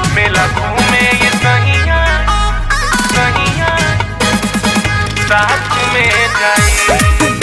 मेला घूमे ये सहिया सहिया साथ में जाई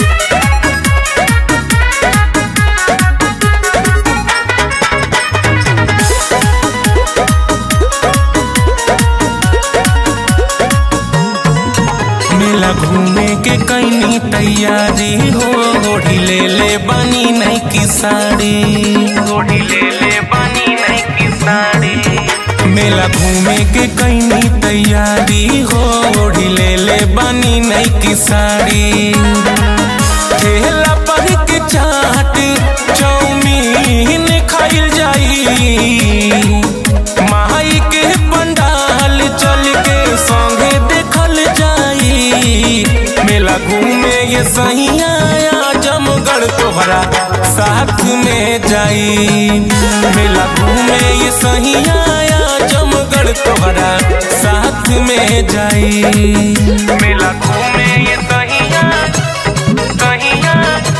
मेला घूमे के कैनी तैयारी हो ओढ़ी ले ले बनी नहीं की साड़ी ओढ़ी ले ले बानी नहीं की साड़ी मेला घूमे के कैनी तैयारी हो ओढ़ी ले ले बनी नहीं की साड़ी ठेला पर के चाट चौमीन खाइल जाई माई के पंडाल चल के संगे देखल जाई मेला घूमे ये सहिया जमगढ़ तोहरा साथ में जाई मेला घूमे ये सहिया जमगढ़ तोहरा साथ में जाई मेला घूमे ये सहिया सहिया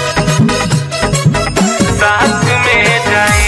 साथ में जाई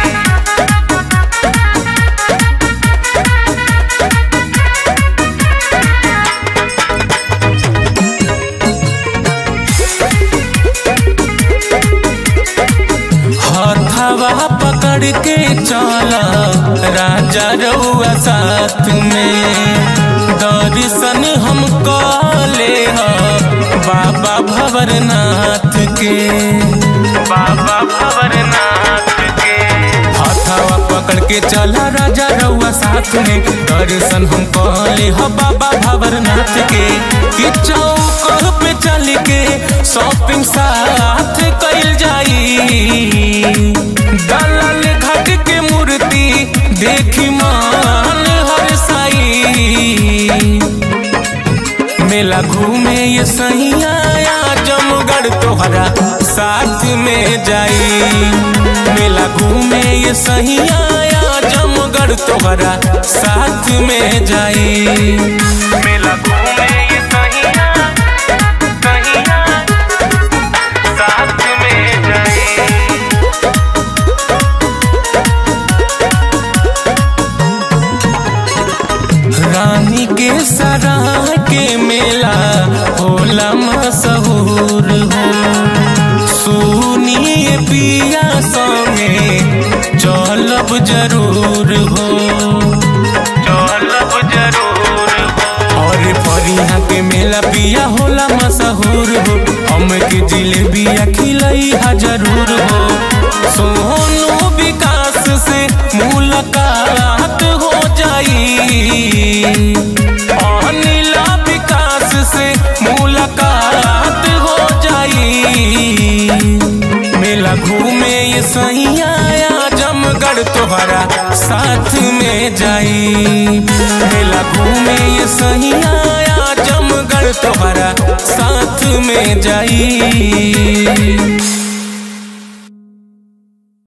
हथवा पकड़ के चला राजा रउआ साथ में दर्शन हम कले बाबा भवरनाथ के बाबा भवरनाथ के हथवा पकड़ के चला राजा रउआ साथ में दर्शन हम कहले ह बाबा भवरनाथ के कि चौक पे चल के शॉपिंग साथ कइल जाई दलाल घाट के मूर्ति देखी मान हर साई मेला घूमे ये सहिया जमगढ़ तोहरा साथ में जाई मेला घूमे ये सहिया जमगढ़ तोहरा साथ में जाई मेला घूमे ये सहिया सहिया साथ में जाई रानी के सराय के मेला होला मशहूर हो सुनिए पिया संगे चलब जरूर हो चलब जरूर हो और फरिया के मेला पिया होला मशहूर हो हम के जिलेबिया खिलई हा जरूर हो सोनू विकास से मुलाकात हो जाई अनिला विकास से मुलाकात हो जाई मेला घूमे ये सैया जमगढ़ तोहरा साथ में जाई मेला घूमे ये सैया जमगढ़ तोहरा साथ में जाई